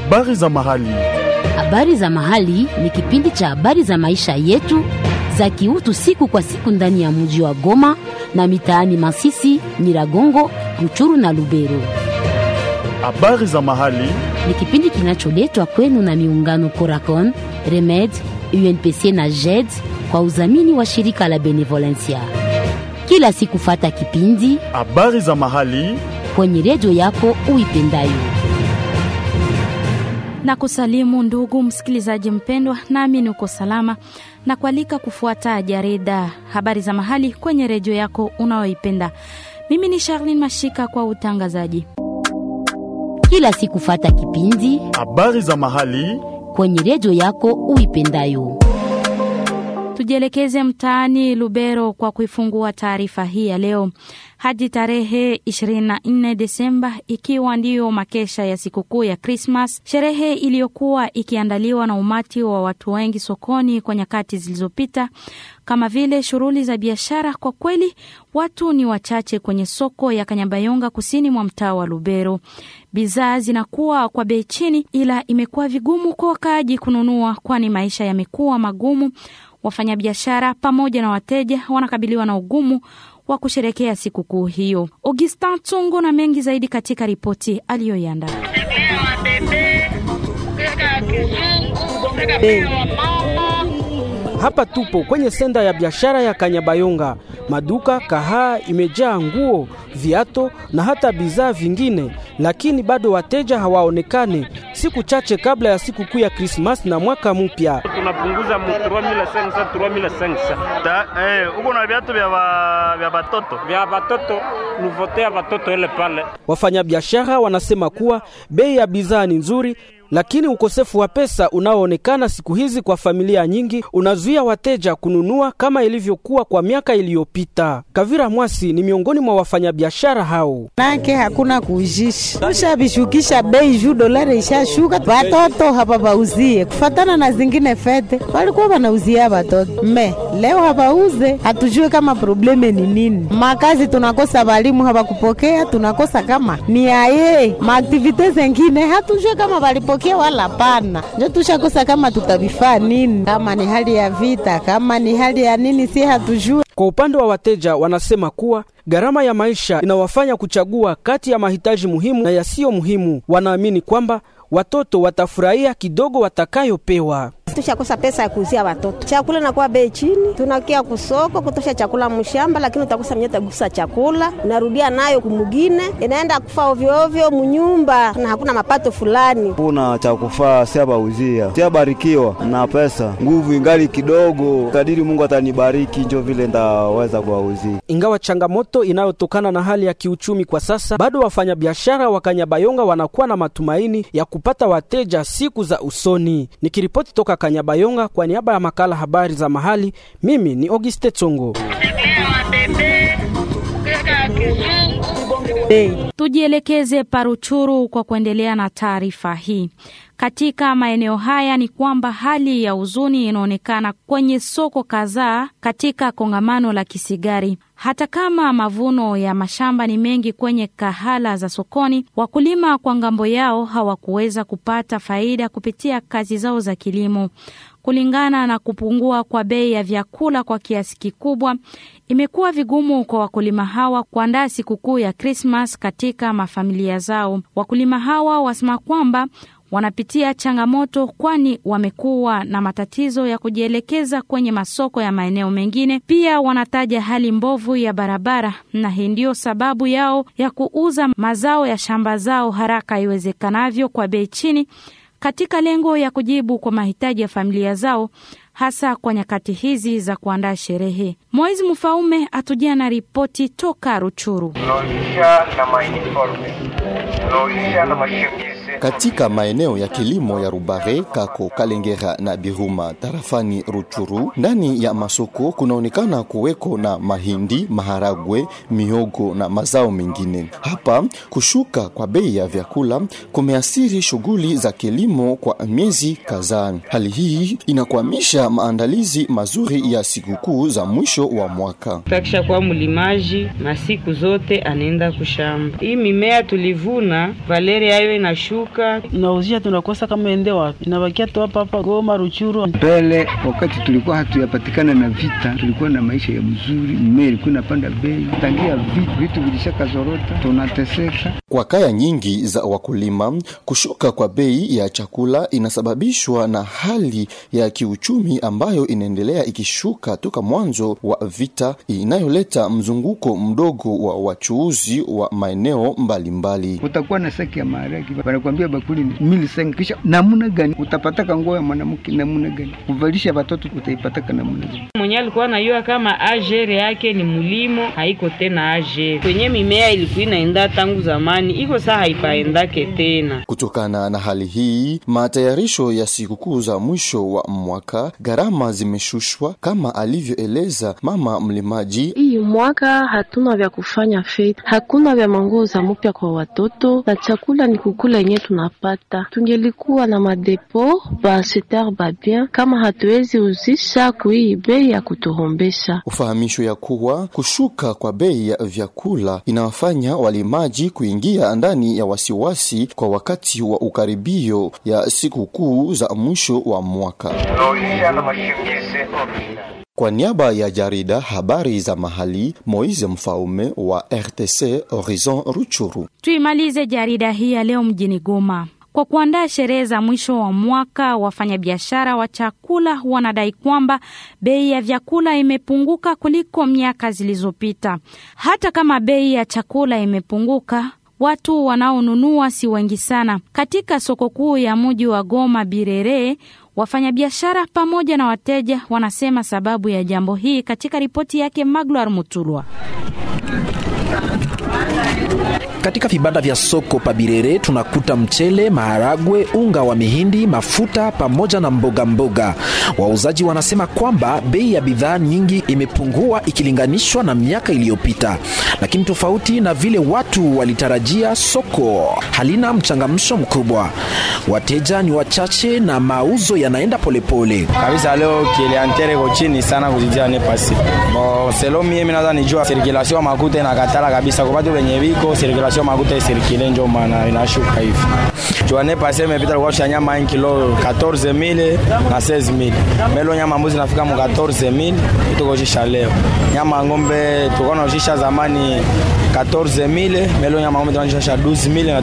Habari za mahali. Habari za mahali ni kipindi cha habari za maisha yetu za kiutu siku kwa siku ndani ya mji wa Goma na mitaani Masisi, Nyiragongo, Ruchuru na Lubero. Habari za mahali. Ni kipindi kinacholetwa kwenu na miungano Coracon, Remed, UNPC na JED kwa udhamini wa shirika la Benevolencia. Kila siku fata kipindi Habari za mahali. kwenye redio yako uipendayo. na kusalimu ndugu msikilizaji mpendwa, nami uko salama na kualika kufuata jarida habari za mahali kwenye redio yako unayoipenda. Mimi ni Charlene Mashika kwa utangazaji. Kila siku fata kipindi Habari za mahali. kwenye redio yako uipendayo. Tujielekeze mtaani Lubero kwa kuifungua taarifa hii ya leo hadi tarehe 24 Desemba, ikiwa ndiyo makesha ya sikukuu ya Krismas, sherehe iliyokuwa ikiandaliwa na umati wa watu wengi sokoni kwa nyakati zilizopita, kama vile shughuli za biashara. Kwa kweli watu ni wachache kwenye soko ya Kanyabayonga, kusini mwa mtaa wa Lubero. Bidhaa zinakuwa kwa bei chini, ila imekuwa vigumu kwa wakaaji kununua, kwani maisha yamekuwa magumu. Wafanyabiashara pamoja na wateja wanakabiliwa na ugumu wa kusherekea sikukuu hiyo. Augustin Tungo na mengi zaidi katika ripoti aliyoiandaa. Hapa tupo kwenye senda ya biashara ya Kanyabayonga. Maduka kahaa imejaa nguo, viato na hata bidhaa vingine, lakini bado wateja hawaonekane, siku chache kabla ya siku kuu ya Krismasi na mwaka mpya. tunapunguza mu 3500 3500 Ta, eh, uko na viatu vya ba, vya batoto vya batoto nuvote ya batoto ile pale Wafanyabiashara wanasema kuwa bei ya bidhaa ni nzuri, lakini ukosefu wa pesa unaoonekana siku hizi kwa familia nyingi unazuia wateja kununua kama ilivyokuwa kwa miaka iliyopita. Kavira Mwasi ni miongoni mwa wafanyabiashara hao. nake hakuna kuujisha, tushabishukisha bei juu dolari ishashuka, watoto hapa bauzie kufatana na zingine fete walikuwa wanauzia watoto me leo hapauze, hatujue kama probleme ni nini. Makazi tunakosa, walimu hawakupokea, tunakosa kama ni aye maaktivite zengine hatujue kama walipokea wala pana, njo tushakosa kama tutavifaa nini, kama ni hali ya vita, kama ni hali ya nini, si hatujue. Kwa upande wa wateja, wanasema kuwa gharama ya maisha inawafanya kuchagua kati ya mahitaji muhimu na yasiyo muhimu. Wanaamini kwamba watoto watafurahia kidogo watakayopewa. tushakosa pesa ya kuuzia watoto chakula, inakuwa bei chini. Tunakia kusoko kutosha chakula mshamba, lakini utakosa mwenye utagusa chakula, unarudia nayo kumugine, inaenda kufa ovyo ovyo munyumba na hakuna mapato fulani. kuna cha kufaa siabauzia siabarikiwa na pesa nguvu ingali kidogo kadiri Mungu atanibariki njo vile ndaweza kuwauzia Ingawa changamoto inayotokana na hali ya kiuchumi kwa sasa, bado wafanyabiashara wa Kanyabayonga wanakuwa na matumaini ya kupata wateja siku za usoni. Nikiripoti toka Kanyabayonga kwa niaba ya makala habari za mahali, mimi ni Auguste Tsongo. Tujielekeze Paruchuru kwa kuendelea na taarifa hii. Katika maeneo haya ni kwamba hali ya huzuni inaonekana kwenye soko kadhaa katika kongamano la Kisigari. Hata kama mavuno ya mashamba ni mengi kwenye kahala za sokoni, wakulima kwa ngambo yao hawakuweza kupata faida kupitia kazi zao za kilimo. Kulingana na kupungua kwa bei ya vyakula kwa kiasi kikubwa, imekuwa vigumu kwa wakulima hawa kuandaa sikukuu ya Krismas katika mafamilia zao. Wakulima hawa wasema kwamba wanapitia changamoto kwani wamekuwa na matatizo ya kujielekeza kwenye masoko ya maeneo mengine. Pia wanataja hali mbovu ya barabara, na hii ndiyo sababu yao ya kuuza mazao ya shamba zao haraka iwezekanavyo kwa bei chini katika lengo ya kujibu kwa mahitaji ya familia zao hasa kwa nyakati hizi za kuandaa sherehe. Moizi Mfaume atujia na ripoti toka Ruchuru. tunaonyesha na mauniforme tunaonyesha na mashemisi Katika maeneo ya kilimo ya Rubare, Kako, Kalengera na Biruma tarafani Ruchuru, ndani ya masoko kunaonekana kuweko na mahindi, maharagwe, mihogo na mazao mengine. Hapa kushuka kwa bei ya vyakula kumeathiri shughuli za kilimo kwa miezi kadhaa. Hali hii inakwamisha maandalizi mazuri ya sikukuu za mwisho wa mwaka. Takisha kuwa mlimaji masiku zote anaenda kushamba. Hii mimea tukivuna valeri yayo inashuka, nauzia tunakosa kama ende wapi, inabakia tu hapa hapa Goma, Ruchuru. Mbele wakati tulikuwa hatuyapatikana na vita, tulikuwa na maisha ya mzuri, mmea ilikuwa inapanda bei, tangia vitu vitu vilishaka zorota, tunateseka. Kwa kaya nyingi za wakulima, kushuka kwa bei ya chakula inasababishwa na hali ya kiuchumi ambayo inaendelea ikishuka toka mwanzo wa vita, inayoleta mzunguko mdogo wa wachuuzi wa maeneo mbalimbali. Utakuwa na saki ya maharagi, wanakuambia bakuli ni mili sengi, kisha namuna gani utapataka nguo ya mwanamke namuna gani, kuvalisha watoto utaipataka namuna gani? mwenye alikuwa anajua kama agere yake ni mulimo, haiko tena agere kwenye mimea ilikuwa inaenda tangu zamani, iko saa haipaendake tena. Kutokana na hali hii, matayarisho ya sikukuu za mwisho wa mwaka, gharama zimeshushwa kama alivyoeleza mama mlimaji. Hii mwaka hatuna vya kufanya fete, hakuna vya manguo za mupya kwa watoto na chakula ni kukula yenye tunapata. Tungelikuwa na madepo baseter babien kama hatuwezi uzisha kuii bei ya kutuhombesha. Ufahamisho ya kuwa kushuka kwa bei ya vyakula inawafanya walimaji kuingia ndani ya wasiwasi kwa wakati wa ukaribio ya sikukuu za mwisho wa mwaka. Tunaonyesha na mashingizi original. Kwa niaba ya jarida habari za mahali, Moise Mfaume wa RTC Horizon Ruchuru. Tuimalize jarida hii ya leo mjini Goma. Kwa kuandaa sherehe za mwisho wa mwaka, wafanyabiashara wa chakula wanadai kwamba bei ya vyakula imepunguka kuliko miaka zilizopita. Hata kama bei ya chakula imepunguka, watu wanaonunua si wengi sana. Katika soko kuu ya mji wa Goma Birere, wafanyabiashara pamoja na wateja wanasema sababu ya jambo hii katika ripoti yake Magloire Mutulwa. Katika vibanda vya soko Pabirere tunakuta mchele, maharagwe, unga wa mihindi, mafuta pamoja na mboga mboga. Wauzaji wanasema kwamba bei ya bidhaa nyingi imepungua ikilinganishwa na miaka iliyopita, lakini tofauti na vile watu walitarajia, soko halina mchangamsho mkubwa. Wateja ni wachache na mauzo yanaenda polepole kabisa. Leo klientere iko chini sana kuzidia ne pasi bo selo mie mimi nadhani nijua circulation makuta inakatala kabisa kwa watu wenye viko circulation makuta isirikile njo maana inashuka hivi. Juane pasi imepita kwa shanya 1 kilo 14000 na 16000. Melo nyama mbuzi nafika mu 14000 tuko jisha leo. Nyama ng'ombe tuko na jisha zamani 14000 melo nyama ng'ombe tunajisha 12000 na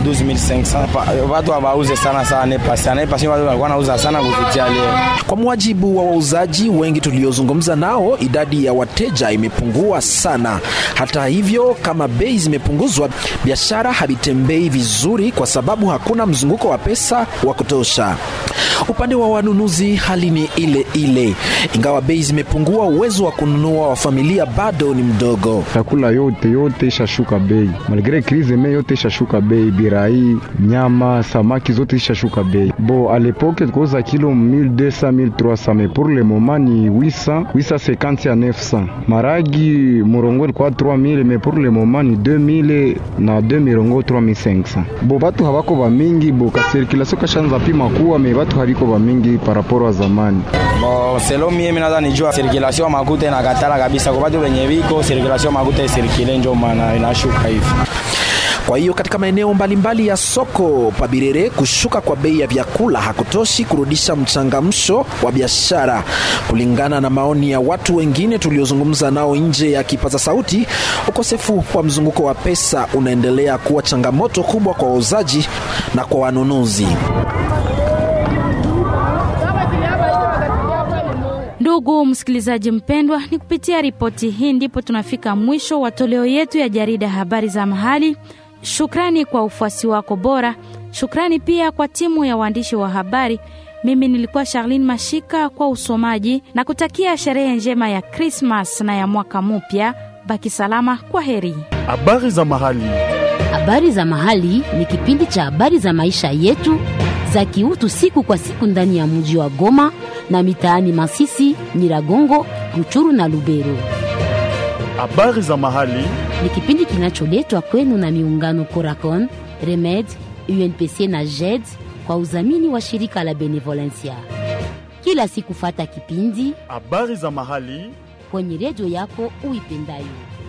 12500. Watu hawauze sana sana ne pasi. Ne pasi watu walikuwa wanauza sana kupitia leo. Kwa mujibu wa wauzaji wengi tuliozungumza nao, idadi ya wateja imepungua sana. Hata hivyo, kama bei zimepunguzwa, biashara havitembei vizuri kwa sababu hakuna mzunguko wa pesa wa kutosha. Upande wa wanunuzi hali ni ile ile, ingawa bei zimepungua, uwezo wa kununua wa familia bado ni mdogo. Chakula yote yote ishashuka bei, malgre krize me yote ishashuka bei, birai, nyama, samaki zote ishashuka bei. Bo alepoke tukoza kilo 1200 1300 mais pour le moment ni 800 850 à 900. Maragi murongo ilikuwa 3000 mais pour le moment ni 2000 na 2000 3500. Bo batu habako ba mingi, bo ka circulation kashanza pima kuwa me batu habiko ba mingi par rapport wa zamani. Bo selo mie mimi nadhani nijua circulation makuta inakatala kabisa kwa watu wenye viko circulation makuta isirikile njo maana inashuka hivi. Kwa hiyo katika maeneo mbalimbali ya soko Pabirere, kushuka kwa bei ya vyakula hakutoshi kurudisha mchangamsho wa biashara. Kulingana na maoni ya watu wengine tuliozungumza nao nje ya kipaza sauti, ukosefu wa mzunguko wa pesa unaendelea kuwa changamoto kubwa kwa wauzaji na kwa wanunuzi. Ndugu msikilizaji mpendwa, ni kupitia ripoti hii ndipo tunafika mwisho wa toleo yetu ya jarida habari za mahali. Shukrani kwa ufuasi wako bora. Shukrani pia kwa timu ya waandishi wa habari. Mimi nilikuwa Charlene Mashika kwa usomaji na kutakia sherehe njema ya Krismas na ya mwaka mpya. Baki salama, kwa heri. Habari za mahali. Habari za mahali ni kipindi cha habari za maisha yetu za kiutu siku kwa siku ndani ya mji wa Goma na mitaani Masisi, Nyiragongo, Ruchuru na Lubero. Habari za mahali ni kipindi kinacholetwa kwenu na miungano Coracon, Remed, UNPC na JED kwa udhamini wa shirika la Benevolencia. Kila siku fata kipindi habari za mahali kwenye redio yako uipendayo.